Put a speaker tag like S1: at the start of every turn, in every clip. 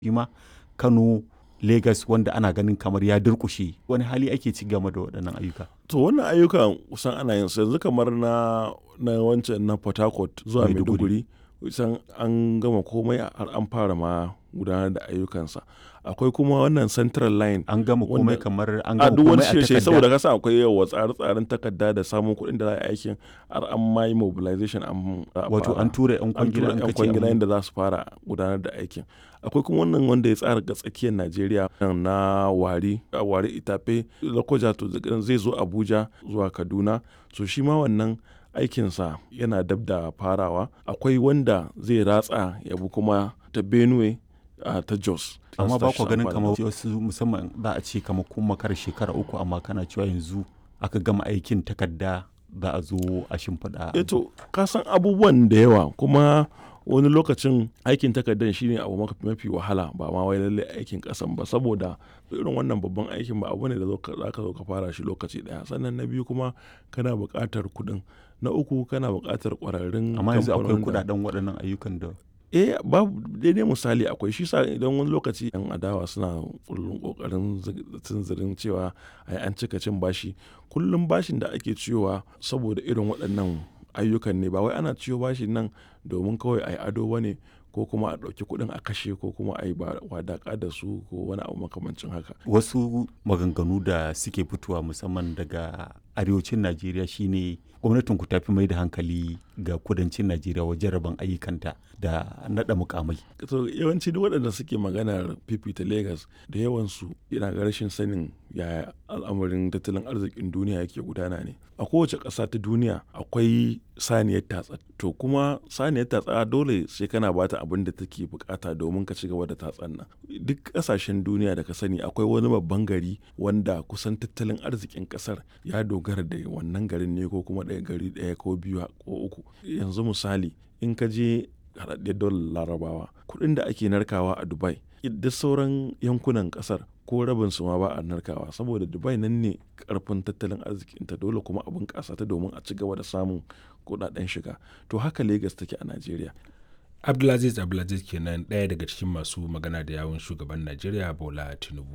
S1: ma Kano Legas wanda ana ganin kamar ya durkushe wani hali ake ci game da waɗannan ayyuka.
S2: To wannan ayyukan kusan ana yin su yanzu kamar na na wancan na Port Harcourt zuwa
S1: Maiduguri.
S2: Maiduguri kusan an gama komai har an fara ma gudanar da ayyukansa. Akwai kuma wannan Central Line
S1: An gama komai
S2: Wanda-
S1: kamar an
S2: a
S1: gama
S2: duk wani
S1: komai a
S2: shirye saboda
S1: takarda.
S2: kasa akwai yawa tsare-tsaren takarda da samun kuɗin da za a yi aikin har an ma yi mobilization an za a
S1: Wato
S2: fara.
S1: an tura 'yan
S2: an
S1: kwangila
S2: tura
S1: an
S2: yan
S1: kace
S2: kwangila
S1: an-
S2: yadda za su fara gudanar da aikin akwai kuma wannan wanda ya tsara ga tsakiyar najeriya na wari a wari itafe lokoja to zai zo abuja zuwa kaduna so shi ma wannan aikinsa yana dab da farawa akwai wanda zai ratsa ya bi kuma ta benue a ta jos
S1: amma ba ku ganin
S2: Amfani
S1: kamar
S2: da-
S1: wasu musamman za a ce kamar kun makar shekara uku amma kana cewa yanzu aka gama aikin takarda za a zo a shimfiɗa.
S2: eh to ka san abubuwan da yawa kuma wani lokacin aikin takardar shine abu maka- mafi wahala ba ma wai lalle aikin kasan ba saboda irin wannan babban aikin ba abu ne da zo ka- za ka zo ka fara shi lokaci daya sannan na biyu kuma kana buƙatar kuɗin na uku kana buƙatar ƙwararrun
S1: amma yanzu akwai
S2: kamfanonin da-
S1: kudaden waɗannan ayyukan da
S2: eh babu daidai misali akwai shi sa idan wani lokaci yan adawa suna kullum kokarin tunzirin cewa ai an cika cin bashi kullum bashin da ake ciyowa saboda irin waɗannan ayyukan ne ba wai ana ciyo bashin nan domin kawai ai ado bane ko kuma a ɗauki kuɗin a kashe ko kuma a yi wadaƙa da su ko wani abu makamancin haka
S1: wasu maganganu da suke fitowa musamman daga arewacin najeriya shine gwamnatin ku tafi mai da hankali ga kudancin najeriya wajen rabon ayyukanta da naɗa mukamai
S2: to yawanci duk waɗanda suke maganar fifita Legas da yawansu yana ga rashin sanin yaya al'amarin tattalin arzikin duniya yake gudana ne a kowace ƙasa ta duniya akwai saniyar tatsa to kuma saniyar tatsa dole sai kana bata abin da take bukata domin ka ci gaba da tatsan nan duk ƙasashen duniya da ka sani akwai wani babban gari wanda kusan tattalin arzikin ƙasar ya dogara da wannan garin ne ko kuma ɗaya gari ɗaya ko biyu ko uku yanzu misali in ka je haɗaɗɗiyar dolar larabawa kuɗin da ake narkawa a dubai duk sauran yankunan ƙasar ko rabin su ma ba a narkawa saboda dubai nan ne karfin tattalin arzikinta dole kuma abin ƙasa ta domin a ci gaba da samun kuɗaɗen shiga to haka lagos take a najeriya
S3: abdulaziz abdulaziz kenan ɗaya daga cikin masu magana da yawun shugaban najeriya bola tinubu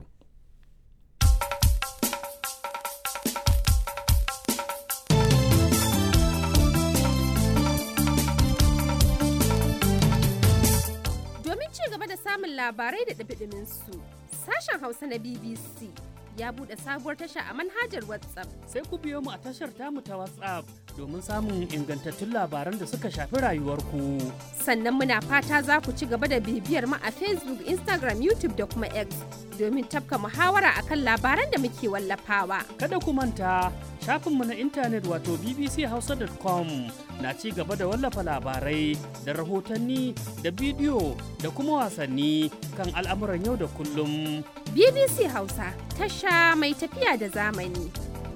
S4: Domin ci gaba da samun labarai da ɗumi su sashen Hausa na BBC ya buɗe sabuwar tasha a manhajar WhatsApp.
S5: sai ku biyo mu a tashar tamu ta WhatsApp domin samun ingantattun labaran da suka shafi rayuwarku.
S4: Sannan muna fata za ku ci gaba da bibiyar mu a Facebook, Instagram, YouTube da kuma X domin tafka muhawara akan labaran da muke wallafawa.
S5: Kada ku manta shafinmu na intanet wato bbchausa.com na ci gaba da wallafa labarai da rahotanni da bidiyo da kuma wasanni kan al'amuran yau da kullum.
S4: BBC Hausa, tasha mai tafiya da zamani.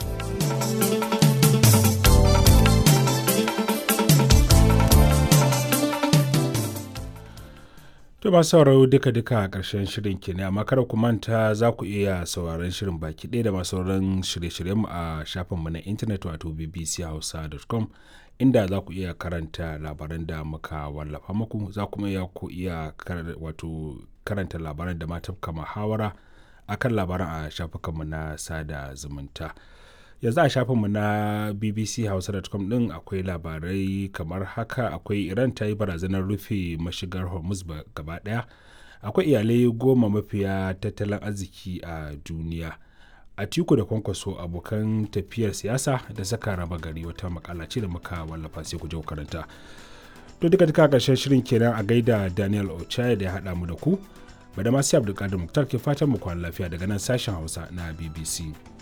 S3: To ba sauraro duka-duka a ƙarshen shirin kenan amma kada ku manta za ku iya sauraron shirin baki ɗaya da masu sauran shirye-shiryenmu a shafinmu na intanet wato bbchausa.com inda za ku iya karanta labaran da muka wallafa muku za kuma iya ku iya kar- wato karanta labaran da ma tafka muhawara akan labaran a shafukanmu na sada zumunta. yanzu a shafinmu na bbchausa.com din akwai labarai kamar haka akwai iran ta yi barazanar rufe mashigar hormuz ba- gaba daya akwai iyalai goma mafiya tattalin arziki a duniya a tiku da kwankwaso abokan tafiyar siyasa da saka raba gari wata makala ce da muka wallafa sai ku je ku karanta to duka duka karshen shirin kenan a gaida daniel ochaya da ya haɗa mu da ku bada masu abdulkadir muktar ke fatan mu kwana lafiya daga nan sashen hausa na bbc